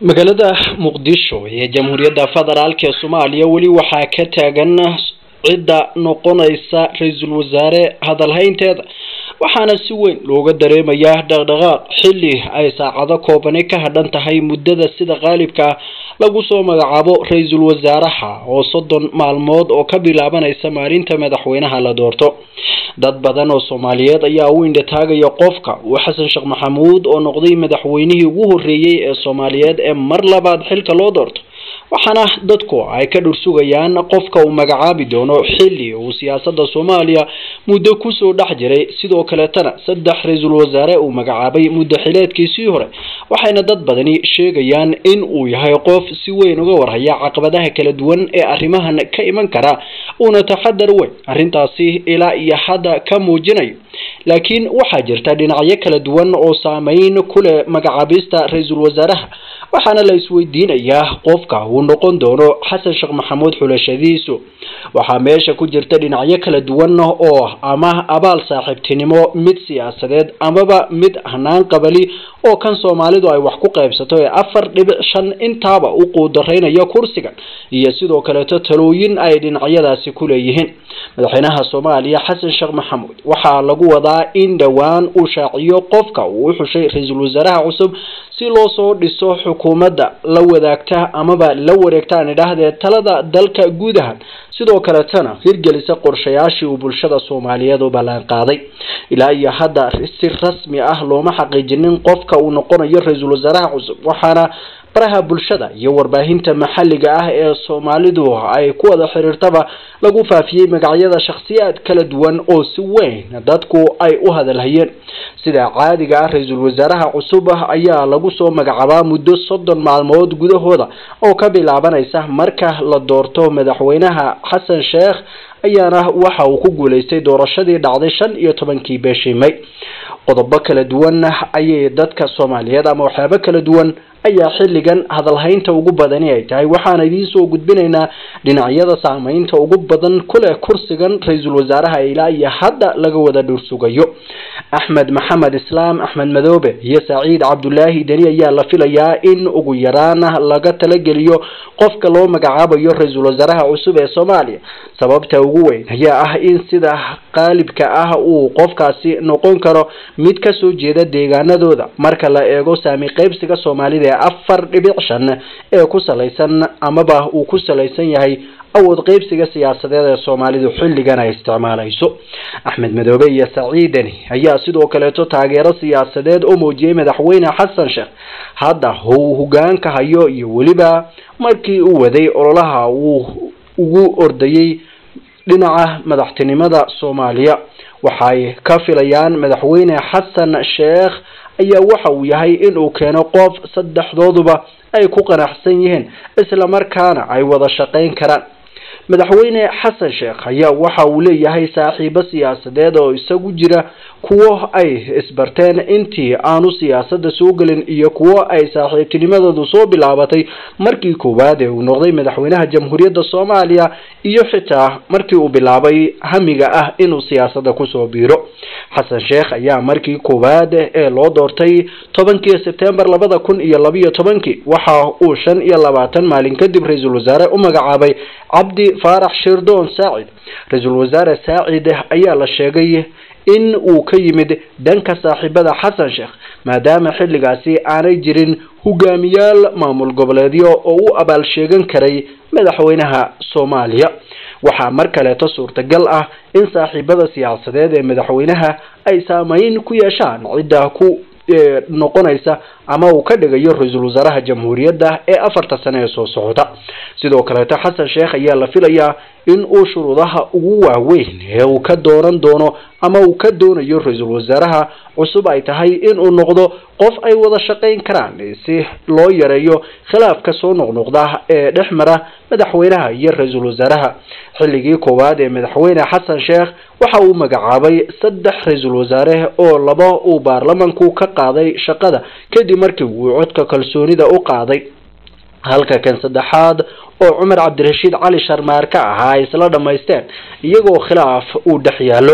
magaalada muqdisho ee jamhuuriyadda federaalk ee soomaaliya weli waxaa ka taagan cidda noqonaysa ra-iisul wasaare hadalhaynteeda waxaana si weyn looga dareemayaa dhaqdhaqaaq xilli ay saacado koobani ka hadhan tahay muddada sida qaalibka ah lagu soo magacaabo ra-iisul wasaaraha oo soddon maalmood oo ka bilaabanaysa maalinta madaxweynaha la doorto dad badan oo soomaaliyeed ayaa u indhataagaya qofka uu xasan sheekh maxamuud oo noqday madaxweynihii ugu horreeyey ee soomaaliyeed ee mar labaad xilka loo doorto waxaana dadku ay ka dhursugayaan qofka uu magacaabi doono xilli uu siyaasadda soomaaliya muddo kusoo dhex jiray sidoo kaleetana saddex ra-iisul wasaare uu magacaabay muddo xileedkiisii hore waxayna dad badani sheegayaan in uu yahay qof si weyn uga warhaya caqabadaha kala duwan ee arrimahan ka iman kara uuna taxadar weyn arrintaasi ilaa iyo hadda ka muujinayo laakiin waxaa jirta dhinacyo kala duwan oo saameyn ku leh magacaabista ra-iisul wasaaraha waxaana la isweydiinayaa qofka uu noqon doono xasan sheekh maxamuud xulashadiisu waxaa meesha ku jirta dhinacyo kala duwan oo ama abaal saaxiibtinimo mid siyaasadeed amaba mid hanaan qabali oo kan soomaalidu ay wax ku qaybsato ee afar dhibic shan intaaba u quudaraynaya kursigan iyo sidoo kaleeto talooyin ay dhinacyadaasi ku leeyihiin madaxweynaha soomaaliya xasan sheekh maxamuud waxaa lagu wadaa in dhowaan uu shaaciyo qofka uu u xushay ra-iisul wasaaraha cusub si loo soo dhiso xukuumadda la wadaagta amaba la wareegta aan idhaahdee talada dalka guud ahaan sidoo kaletana hirgelisa qorshayaashii uu bulshada soomaaliyeed u ballan qaaday ilaa iyo hadda si rasmi ah looma xaqiijinin qofka uu noqonayo ra-iisul wasaaraha cusub waxaana baraha bulshada iyo warbaahinta maxalliga ah ee soomaalidu ay ku wada xiriirtaba lagu faafiyey magacyada shakhsiyaad kala duwan oo si weyn dadku ay u hadalhayeen sida caadiga ah ra-iisul wasaaraha cusub ayaa lagu soo magacaabaa muddo soddon maalmood gudahooda oo ka bilaabanaysa marka la doorto madaxweynaha xasan sheekh ayaana waxa uu ku guuleystay doorashadii dhacday shan iyo tobankii bishii may qodobo kala duwan ayay dadka soomaaliyeed ama waxyaabo kala duwan ayaa xilligan hadalhaynta ugu badani ay tahay waxaana idiin soo gudbinaynaa dhinacyada saameynta ugu badan kuleh kursigan ra-iisul wasaaraha ilaa iyo hadda laga wada dhursugayo axmed maxamed islaam axmed madoobe iyo saciid cabdulaahi deni ayaa la filayaa in ugu yaraan laga talageliyo qofka loo magacaabayo ra-iisul wasaaraha cusub ee soomaaliya sababta ugu weyn ayaa ah in sida qaalibka ah uu qofkaasi noqon karo mid kasoo jeeda deegaanadooda marka la eego saami qeybsiga soomaalida ee afar dhibic shan ee ku salaysan amaba uu ku salaysan yahay awood qeybsiga siyaasadeed ee soomaalidu xilligan ay isticmaalayso axmed madoobe iyo saciidani ayaa sidoo kaleeto taageero siyaasadeed u muujiyey madaxweyne xasan sheekh hadda uu hogaanka hayo iyo weliba markii uu waday ololaha uu ugu ordayey dhinaca madaxtinimada soomaaliya waxay ka filayaan madaxweyne xasan sheekh ayaa waxa uu yahay in uu keeno qof saddexdooduba ay ku qanacsan yihiin islamarkaana ay wada shaqayn karaan madaxweyne xasan sheekh ayaa waxa uu leeyahay saaxiibo siyaasadeed oo isagu jira kuwo ay isbarteen intii aanu siyaasadda soo gelin iyo kuwo ay saaxiibtinimadoodu soo bilaabatay markii koowaad ee uu noqday madaxweynaha jamhuuriyadda soomaaliya iyo xitaa markii uu bilaabay hamiga ah inuu siyaasadda kusoo biiro xasan sheekh ayaa markii koowaad ee loo doortay tobankii sebtembar labada kun iyo labiyo tobankii waxa uu shan iyo labaatan maalin kadib ra-iisul wasaare u magacaabay cabdi faarax shirdoon saacid ra-iisul wasaare saacid ayaa la sheegay in uu ka yimid dhanka saaxiibada xasan sheekh maadaama xilligaasi aanay jirin hogaamiyaal maamul goboleedyo oo u abaal sheegan karay madaxweynaha soomaaliya waxaa mar kaleeto suurtagal ah in saaxiibada siyaasadeed ee madaxweynaha ay saameyn ku yeeshaan cidda ku noqonaysa ama uu ka dhigayo ra-iisul wasaaraha jamhuuriyadda ee afarta sane ee soo socda sidoo kaleeto xasan sheekh ayaa la filayaa in uu shuruudaha ugu waaweyn ee uu ka dooran doono ama uu ka doonayo ra-iisul wasaaraha cusub ay tahay inuu noqdo qof ay wada shaqayn karaan si loo yareeyo khilaafka soo noqnoqda ee dhex mara madaxweynaha iyo ra-iisul wasaaraha xilligii koowaad ee madaxweyne xasan sheekh waxa uu magacaabay saddex ra-iisul wasaare oo laba uu baarlamanku ka qaaday shaqada kadib markii uu codka kalsoonida u qaaday halka kan saddexaad oo cumar cabdirashiid cali sharmaar ka ahaa ay isla dhammaysteen iyagoo khilaaf uu dhex yaallo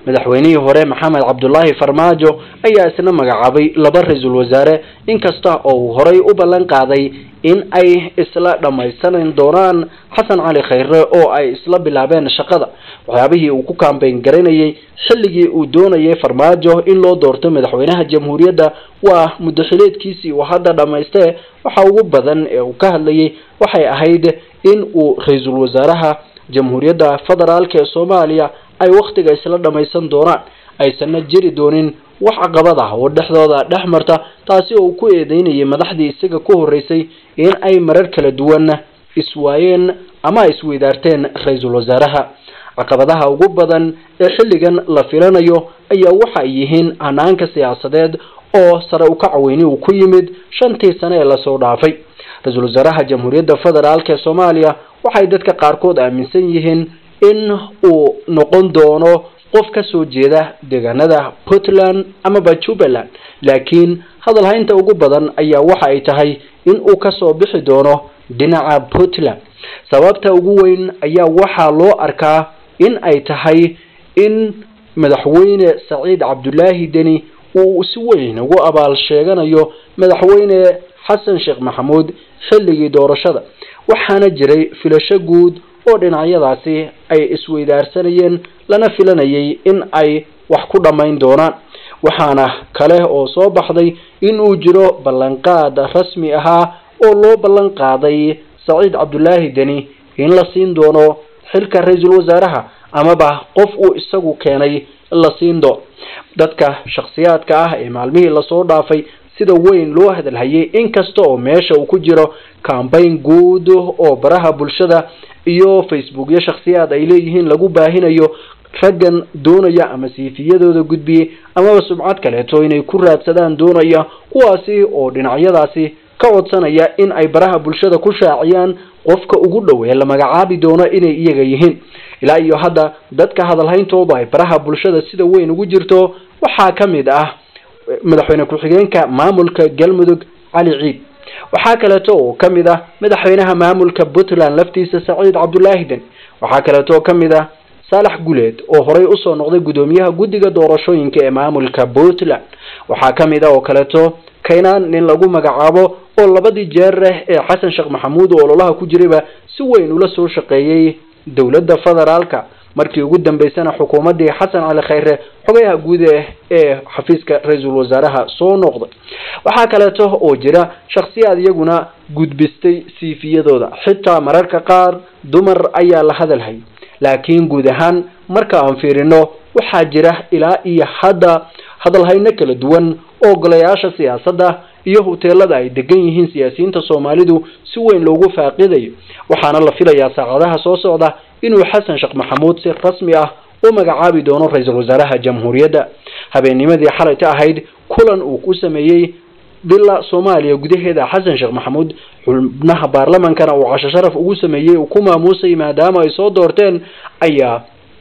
madaxweynihii hore maxamed cabdulaahi farmaajo ayaa isna magacaabay laba ra-iisul wasaare inkasta oo uu horay u ballan qaaday in ay isla dhammaystiran doonaan xasan cali khayre oo ay isla bilaabeen shaqada waxyaabihii uu ku kaambeyn garanayay xilligii uu doonayay farmaajo in loo doorto madaxweynaha jamhuuriyadda waa muddaxileedkiisii uu hadda dhammaystee waxa ugu badan ee uu ka hadlayay waxay ahayd in uu ra-iisul wasaaraha jamhuuriyadda federaalka ee soomaaliya ay wakhtiga isla dhammaysan doonaan aysanna jiri doonin wax caqabad ah oo dhexdooda dhex marta taasi oo uu ku eedeynayay madaxdii isaga ku horreysay in ay marar kala duwan iswaayeen ama ay isweydaarteen ra-iisul wasaaraha caqabadaha ugu badan ee xilligan la filanayo ayaa waxa ay yihiin hanaanka siyaasadeed oo sare ukaca weyni uu ku yimid shantii sane ee lasoo dhaafay ra-iisul wasaaraha jamhuuriyadda federaalk ee soomaaliya waxay dadka qaarkood aaminsan yihiin in uu noqon doono qof ka soo jeeda deegaanada puntland amaba jubbaland laakiin hadalhaynta ugu badan ayaa waxa ay tahay in uu kasoo bixi doono dhinaca puntland sababta ugu weyn ayaa waxaa loo arkaa in ay tahay in madaxweyne saciid cabdulaahi deni uu si weyn ugu abaal sheeganayo madaxweyne xasan sheekh maxamuud xilligii doorashada waxaana jiray filasho guud oo dhinacyadaasi ay isweydaarsanayeen lana filanayay in ay wax ku dhammayn doonaan waxaana kale oo soo baxday in uu jiro ballanqaad rasmi ahaa oo loo ballan qaaday saciid cabdulaahi deni in la siin doono xilka ra-iisul wasaaraha amaba qof uu isagu keenay la siin doono dadka shakhsiyaadka ah ee maalmihii lasoo dhaafay sida weyn loo hadalhayay inkasta oo meesha uu ku jiro cambayn guud oo baraha bulshada iyo facebookyo shakhsiyaad ay leeyihiin lagu baahinayo raggan doonaya ama siifiyadooda gudbiyey amaba subcad kaleeto inay ku raadsadaan doonaya kuwaasi oo dhinacyadaasi ka codsanaya in ay baraha bulshada ku shaaciyaan qofka ugu dhow ee la magacaabi doono inay iyaga yihiin ilaa iyo hadda dadka hadalhayntooda ay baraha bulshada sida weyn ugu jirto waxaa ka mid ah madaxweyne ku-xigeenka maamulka galmudug cali ciid waxaa kaleeto oo ka mid ah madaxweynaha maamulka puntland laftiisa saciid cabdulaahi den waxaa kaleeto oo ka mid ah saalax guleed oo horey usoo noqday guddoomiyaha guddiga doorashooyinka ee maamulka puntland waxaa ka mid ah oo kaleeto kaynaan nin lagu magacaabo oo labadii jeer ee xasan sheekh maxamuud oo ololaha ku jirayba si weyn ula soo shaqeeyey dowladda federaalka markii ugu dambeysana xukuumaddii xasan cali khayre xogayaha guud ee xafiiska ra-iisul wasaaraha soo noqday waxaa kaleeto oo jira shakhsiyaad iyaguna gudbistay siifiyadooda xitaa mararka qaar dumar ayaa la hadalhay laakiin guud ahaan marka aan fiirino waxaa jira ilaa iyo hadda hadalhayno kala duwan oo golayaasha siyaasadda iyo huteelada ay degan yihiin siyaasiyiinta soomaalidu si weyn loogu faaqidayo waxaana la filayaa saacadaha soo socda inuu xasan sheekh maxamuud si rasmi ah u magacaabi doono ra-iisul wasaaraha jamhuuriyadda habeennimadii xalayta ahayd kulan uu ku sameeyey bila soomaaliya gudaheeda xasan sheekh maxamuud xubnaha baarlamankana uu casho sharaf ugu sameeyey uu ku maamuusay maadaama ay soo doorteen ayaa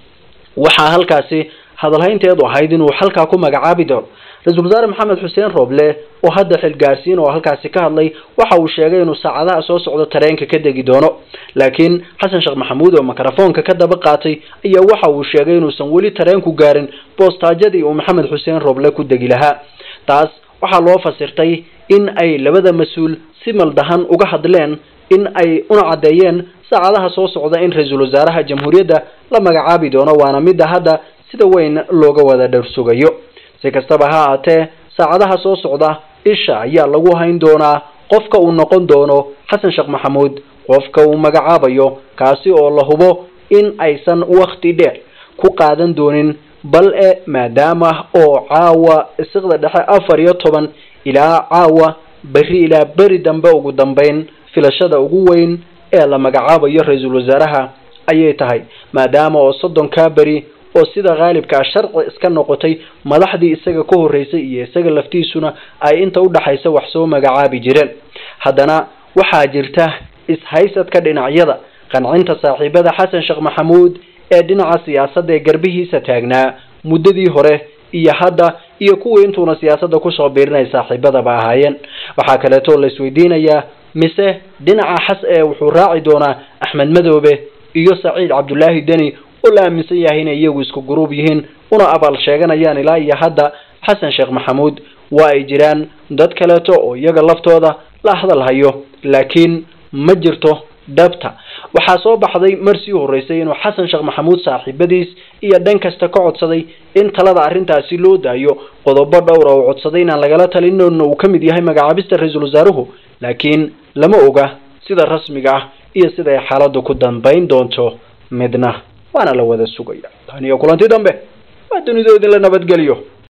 waxaa halkaasi hadalhaynteedu ahayd inuu halkaa ku magacaabi doono ra-iisul wasaare maxamed xuseen rooble oo hadda xilgaarsiin oo halkaasi ka hadlay waxa uu sheegay inuu saacadaha soo socdo tareenka ka degi doono laakiin xasan sheekh maxamuud oo mikrofoonka ka daba qaatay ayaa waxa uu sheegay inuusan weli tareenku gaarin boostaajadii uu maxamed xuseen rooble ku degi lahaa taas waxaa loo fasirtay in ay labada mas-uul si maldahan uga hadleen in ay una caddeeyeen saacadaha soo socda in ra-iisul wasaaraha jamhuuriyadda la magacaabi doono waana midda hadda sida weyn looga wada dhowrsugayo si kastaba ha aatee saacadaha soo socda isha ayaa lagu hayn doonaa qofka uu noqon doono xasan sheekh maxamuud qofka uu magacaabayo kaasi oo la hubo in aysan wakti dheer ku qaadan doonin bal e maadaama oo caawa isiqda dhexe afar iyo toban ilaa caawa berri ilaa beri dambe ugu dambeyn filashada ugu weyn ee la magacaabayo ra-iisul wasaaraha ayay tahay maadaama oo soddonkaa beri oo sida khaalibkaa sharci iska noqotay madaxdii isaga ka horreysay iyo isaga laftiisuna ay inta udhaxaysa wax soo magacaabi jireen haddana waxaa jirta ishaysadka dhinacyada qancinta saaxiibada xasan sheekh maxamuud ee dhinaca siyaasadda ee garbihiisa taagnaa muddadii hore iyo hadda iyo kuwii intuuna siyaasadda kusoo biirinay saaxiibadaba ahaayeen waxaa kaleeto la isweydiinayaa mise dhinaca xas ee wuxuu raaci doonaa axmed madoobe iyo saciid cabdulaahi deni oo la aaminsan yahay inay iyagu isku guruub yihiin una abaal sheeganayaan ilaa iyo hadda xasan sheekh maxamuud waa ay jiraan dad kaleeto oo iyaga laftooda la hadal hayo laakiin ma jirto dhabta waxaa soo baxday mar sii horreysay inuu xasan sheekh maxamuud saaxiibadiis iyo dhan kasta ka codsaday in talada arrintaasi loo daayo qodobo dhowra oo codsaday inaan lagala talinona uu ka mid yahay magacaabista ra-iisul wasaaruhu laakiin lama oga sida rasmiga ah iyo sida ay xaaladdu ku dambayn doonto midna waana la wada sugaya tan iyo kulanti dambe waa dunidoodin la nabadgeliyo